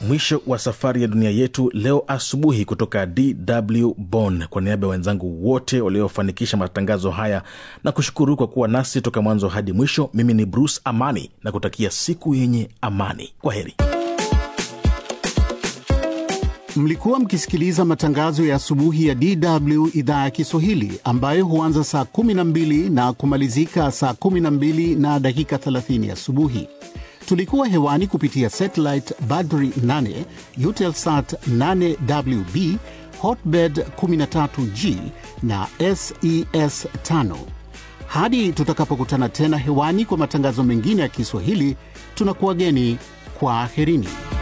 mwisho wa safari ya dunia yetu leo asubuhi kutoka DW Bonn. Kwa niaba ya wenzangu wote waliofanikisha matangazo haya na kushukuru kwa kuwa nasi toka mwanzo hadi mwisho, mimi ni Bruce Amani na kutakia siku yenye amani. Kwa heri. Mlikuwa mkisikiliza matangazo ya asubuhi ya DW idhaa ya Kiswahili ambayo huanza saa 12 na kumalizika saa 12 na dakika 30 asubuhi. Tulikuwa hewani kupitia satellite Badri 8, Eutelsat 8WB, Hotbird 13G na SES 5. Hadi tutakapokutana tena hewani kwa matangazo mengine ya Kiswahili, tunakuwageni kwa aherini.